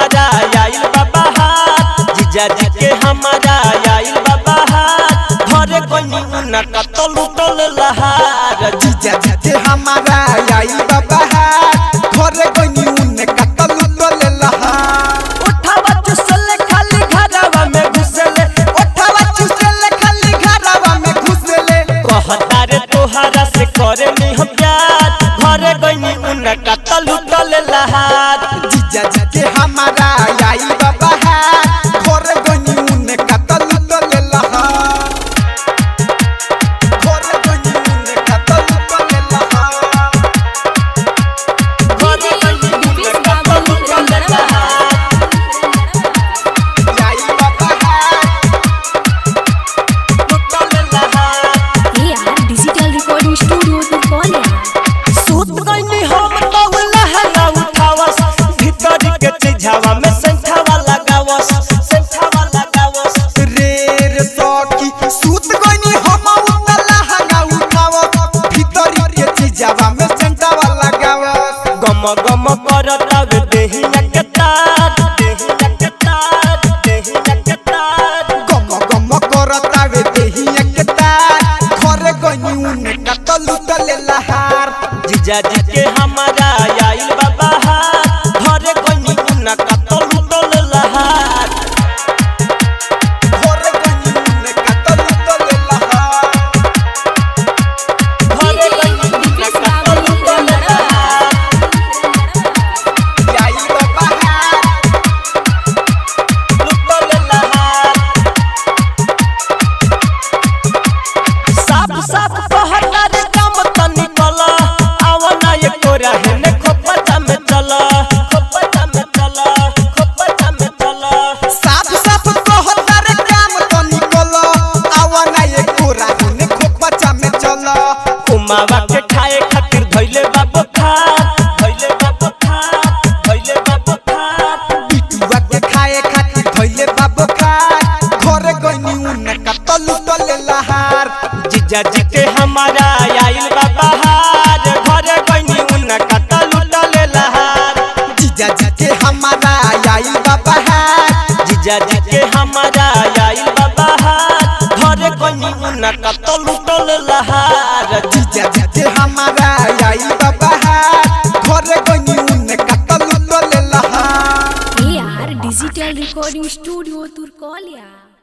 हमारा आइल बाबा हाथ जीजा जी के हमारा आइल बाबा हाथ घरे कोनी उना का तो लुटल लहार जीजा जी के हमारा आई बाबा घरे गनी उने कतल तले लहा उठावा चुसले खाली घरवा में घुसले ओठवा चुसले खाली घरवा में घुसले कहता रे तोहरा से करे नी हम प्यार घरे कोनी उना का तो लुटल लहार जीजा जी के हमारा आई बाबा घरे गनी उने कतल तले लहा घरे गनी उने कतल तले लहा घरे कोनी उना का तो लुटल लहार आई बाबा लुटल लहार AR Digital Recording Studio Turcolia. सूत गईनी हम तौला हला उठावस भीतर के चिझावा में संठावा लगावस संठावा लगावस रे रे सखी सूत गनी हम उतला हगा उठाव भीतर के चीजावा में सेंटावा लगाव गम गम करता वे देहिया के तार देहिया के तार देहिया के तार गम गम करता वे देही एकता घरे गनी उने कतल तले लहार जीजा जी के हमारा आइल बाबा हाथ घरे कोनी उना का तो लुटल लहार घरे गनी उने कतल तले लहार घरे कोनी उना का तो लुटल लहार आई बाबा लुटल लहार साफ साफ कहता रे काम त निकल आवना ये कोरा है ने खोपटा में चल खोपटा में चल खोपटा में चल साफ साफ कहता रे काम तो निकल आवा ना ये कोरा ने खोपचा में चल कुमावा के खाए खातिर धइले बाबू खात धइले बाबू खात धइले बाबू खात बिटुआ के खाए खातिर धइले बाबू खा घरे गनी उने कतल तले लहार जीजा जी के हमारा आइल बाबा हार घरे गइनी उना कता लुटले लहार जीजा जी के हमारा आई बाबा है जीजा जी के हमारा आइल बाबा हाथ घरे कोनी उना का तो लुटल लहार जीजा जी के हमारा आई बाबा है घरे गनी उने कतल तले लहार AR Digital Recording Studio Turcolia.